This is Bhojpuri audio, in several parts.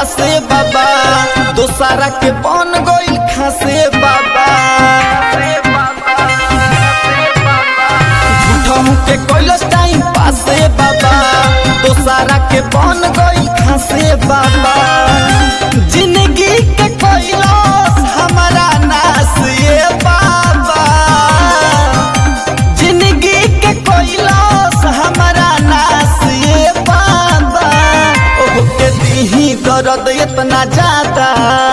पासे बाबा दोसारा के बन गइल खासे बाबा झूठहू के कैलस टाइम पासे बाबा दोसारा के बन गइल खासे बाबा जिंदगी के कैलस हमारा नास ये बाबा जिंदगी के कैलस हमारा नास ये बाबा ओह के दीही दर्द इतना ज्यादा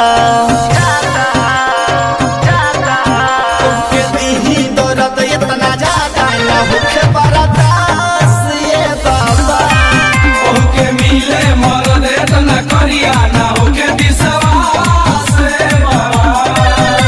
ओह के दीही दर्द इतना ज्यादा ना होखे बर्दास ये बाबा ओके मिले मरद एतना करिया ना होके विश्वास रे बाबा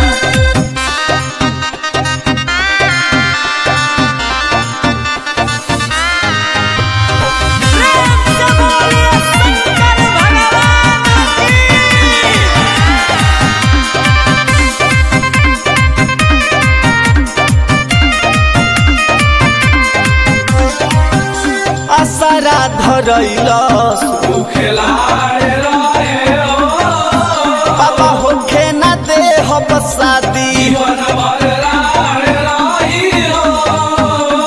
असरा धरैलस खेलाए रहे हो बाबा होखे ना दे हब शादी जीवन भर राहे रही हो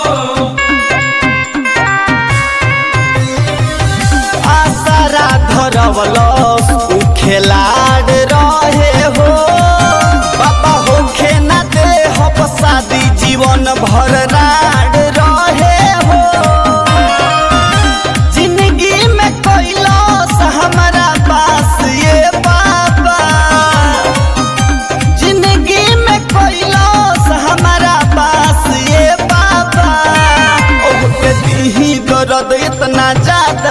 आसरा धरवलस उ खेलाड़ रहे हो बाबा होखे ना दे हब शादी जीवन भर राड रहे हो जिंदगी में कैलस हमारा पास ये बाबा जिंदगी में कैलस हमारा पास ये बाबा ओह के दीही दर्द इतना ज्यादा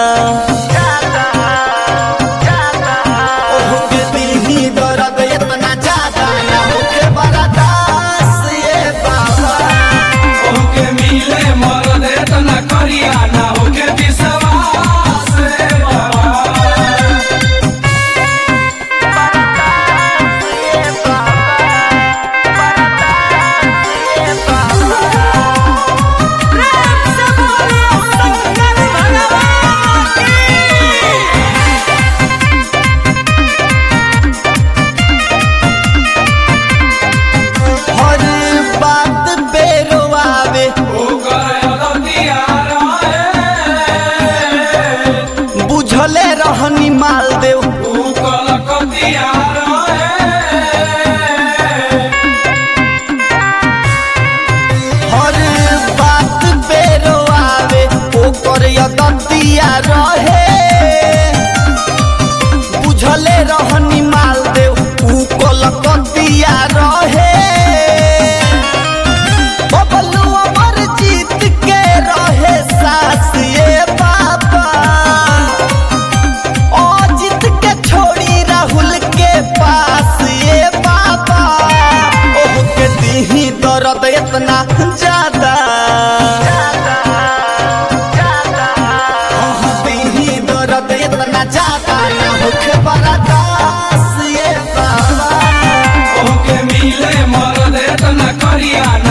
ओह के दीही दर्द इतना ज्यादा ना होके बर्दास ये बाबा ओके मिले मरद एतना करिया ना होके विश्वास रे बाबा हर बात बेरोआवे ओकर अदतिया रहे बुझले रहनी माल देव ऊ कलकतिया रहे हर बात बेरोआवे ओकर यदतिया रहे बुझले रहनी माल देव ऊ कलकतिया रहे बबलू अमर जीत के रहे सास ये बाबा अजित के छोड़ी राहुल के पास ये बाबा ओह के दीही दर्द इतना ज्यादा ओह दीही दर्द इतना ज्यादा ना होखे बर्दास ये बाबा ओके मिले मरद एतना करिया ना